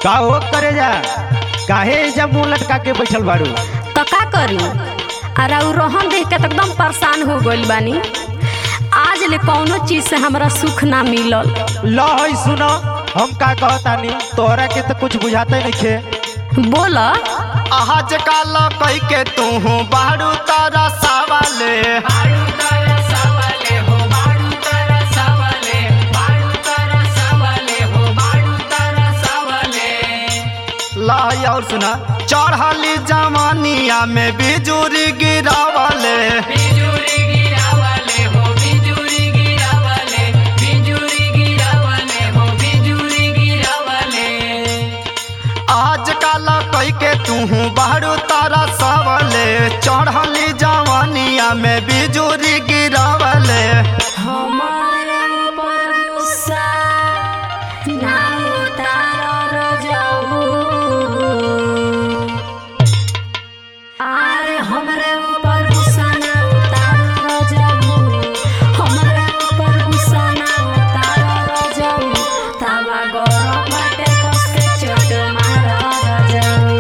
का हो करे जा काहे जब मुंह लटका के बैठल बाड़ू तो का करी अरे उ रोहन देख के तो एकदम परेशान हो गइल बानी आज ले कौनो चीज से हमरा सुख ना मिलल लो हई सुनो हम का कहतानी तोहरा के तो कुछ बुझाते नहीं खे बोल आज काल कई के तू बाड़ू तारा सावाले लाई और सुना चढ़ली जवानिया में बिजुरी गिरावले आज काल कई के तू बाड़ू तारा सावले चढ़ली जवानिया में बिजुरी गिरावले हमारे ऊपर गुस्सा ना उतार जाऊ अरे हमरे ऊपर गुस्सा ना उतार जाऊ हमरे ऊपर गुस्सा ना उतार जाऊ तावा गरम बाटे कस के चोट मार जाऊ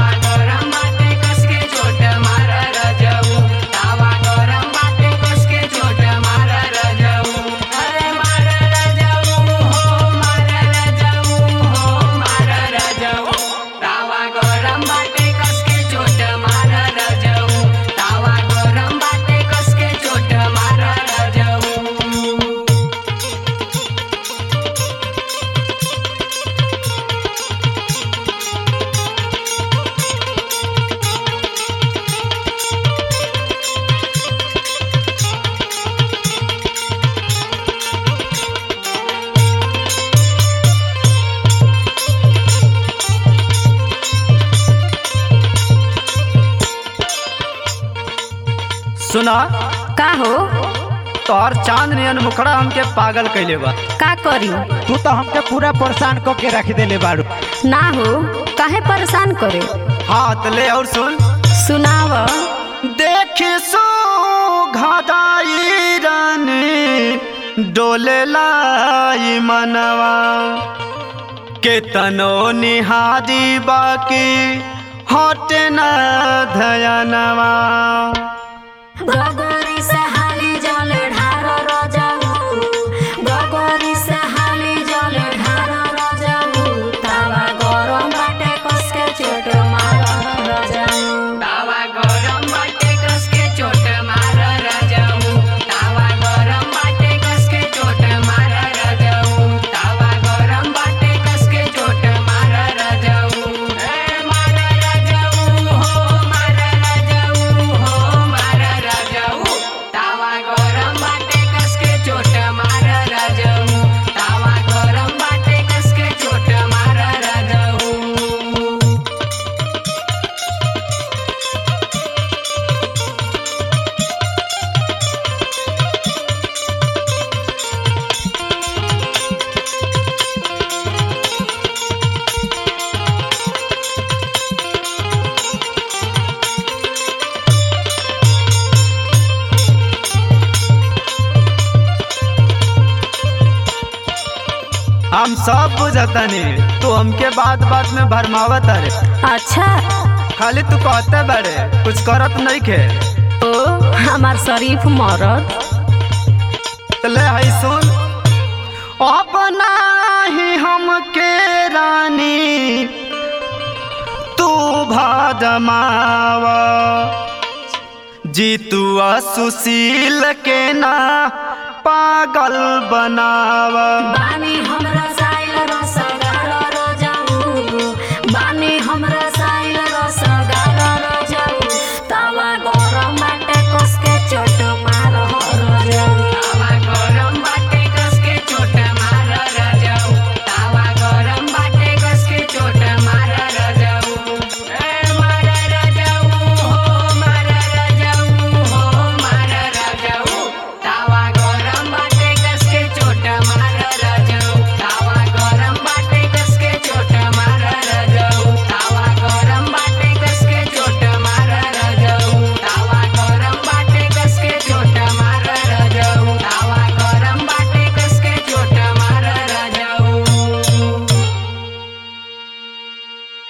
सुना का हो तोहर चांद नियन मुखड़ा हमके पागल कैले बा का करी तू तो हमके पूरा परेशान क के रख देले बाड़ू ना हो काहे परेशान करे हाथ ले और सुन सुनाव देखी सो घादाई रानी डोले लाई मनवा के तनो निहारी बाकी हटे न धयनवा गगरी से हाली जल ढार रजाऊ गगरी से हाली जल ढार रजाऊ तावा गरम बाटे कस के चोट मार रजाऊ हम सब बुझतनी तू हमके बात बात में भरमावत अरे अच्छा खाली तू कहते बड़े कुछ करत नहीं खे ओ हमार शरीफ मरद तो ले हई सुन अपना ही हमके रानी तू भाजमावा जीतू सुशील के ना पागल बनावा बानी हमरा